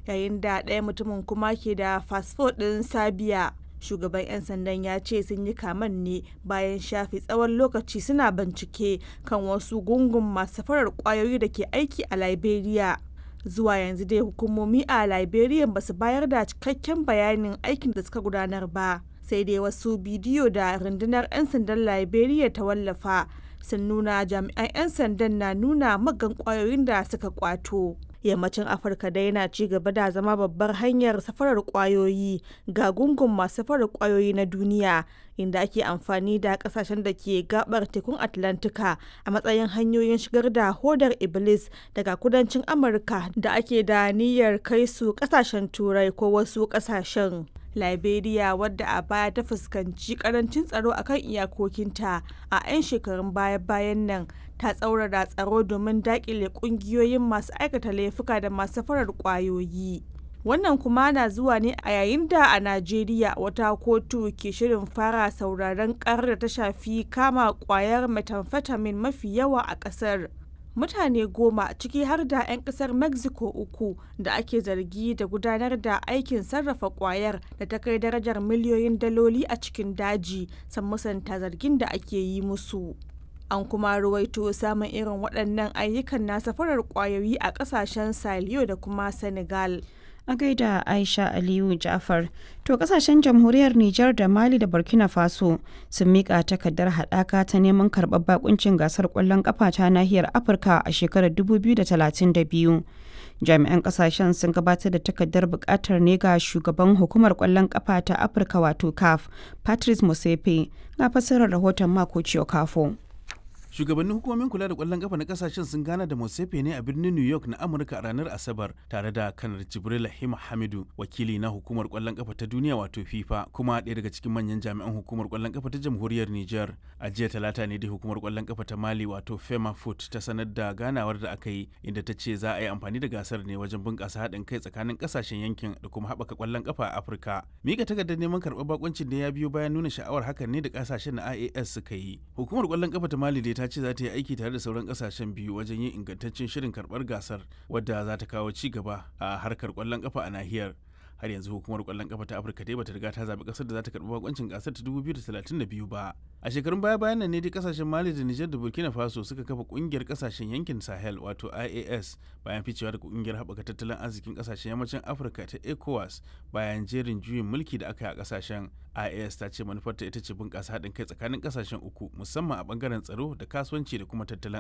yayin da ɗaya mutumin kuma ke da fasfo ɗin Sabiya. Shugaban 'yan sandan ya ce sun yi kaman ne bayan shafe tsawon lokaci suna bincike kan wasu gungun masu safarar kwayoyi da ke aiki a Liberia. Zuwa yanzu dai hukumomi a Liberia ba su bayar da cikakken bayanin aikin da suka gudanar ba. Sai dai wasu bidiyo da rundunar 'yan sandan Liberia ta wallafa sun nuna jami'an 'yan sandan na nuna magan kwayoyin da suka kwato. yammacin afirka dai yana ci gaba da zama babbar hanyar safarar kwayoyi ga gungun masu safarar kwayoyi na duniya inda ake amfani da kasashen da ke gabar tekun atlantika a matsayin hanyoyin shigar da hodar iblis daga kudancin amurka da ake da niyyar kai su kasashen turai ko wasu kasashen liberia wadda a baya ta fuskanci karancin tsaro akan iyakokinta a 'yan shekarun baya-bayan nan ta tsaurara tsaro domin dakile kungiyoyin masu aikata laifuka da masu farar kwayoyi wannan kuma na zuwa ne a yayin da a najeriya wata kotu ke shirin fara sauraron karar da ta shafi kama kwayar methamphetamine mafi yawa a kasar mutane goma ciki har da 'yan kasar mexico uku da ake zargi da gudanar da aikin sarrafa kwayar da ta kai darajar miliyoyin daloli a cikin daji san musanta zargin da ake yi musu an kuma ruwaito samun irin waɗannan ayyukan na safarar kwayoyi a ƙasashen saliyo da kuma senegal a gaida aisha aliyu jafar to kasashen jamhuriyar nijar da mali da burkina faso sun mika takardar haɗaka ta neman karɓar bakuncin gasar ƙwallon ƙafa ta nahiyar afirka a shekarar 2032 jami'an kasashen sun gabatar da takardar buƙatar ne ga shugaban hukumar ƙwallon ƙafa ta afirka wato caf patrice musepe ga fassarar rahoton mako kafo. shugabannin hukumomin kula da kwallon kafa na kasashen sun gana da Mosefe ne a birnin New York na Amurka a ranar Asabar tare da kanar Jibril Hima Hamidu wakili na hukumar kwallon kafa ta duniya wato FIFA kuma ɗaya daga cikin manyan jami'an hukumar kwallon kafa ta jamhuriyar Niger a jiya talata ne da hukumar kwallon kafa ta Mali wato Fema Foot ta sanar da ganawar da aka yi inda ta ce za a yi amfani da gasar ne wajen bunƙasa haɗin kai tsakanin kasashen yankin da kuma haɓaka kwallon kafa a Afirka mika takardar neman karɓar bakuncin da ya biyo bayan nuna sha'awar hakan ne da kasashen na IAS suka yi hukumar kwallon kafa ta Mali dai ta ce za ta yi aiki tare da sauran kasashen biyu wajen yin ingantaccen shirin karbar gasar wadda za ta kawo ci gaba a harkar kwallon kafa a nahiyar har yanzu hukumar kwallon kafa ta afirka dai bata riga ta zaɓi ƙasar da za ta karɓi bakoncin gasar ta 2032 ba a shekarun baya bayan nan ne dai kasashen mali da nijar da burkina faso suka kafa ƙungiyar kasashen yankin sahel wato ias bayan ficewa da ƙungiyar haɓaka tattalin arzikin kasashen yammacin afirka ta ecowas bayan jerin juyin mulki da aka yi a kasashen ias ta ce manufarta ita ce bunƙasa haɗin kai tsakanin kasashen uku musamman a ɓangaren tsaro da kasuwanci da kuma tattalin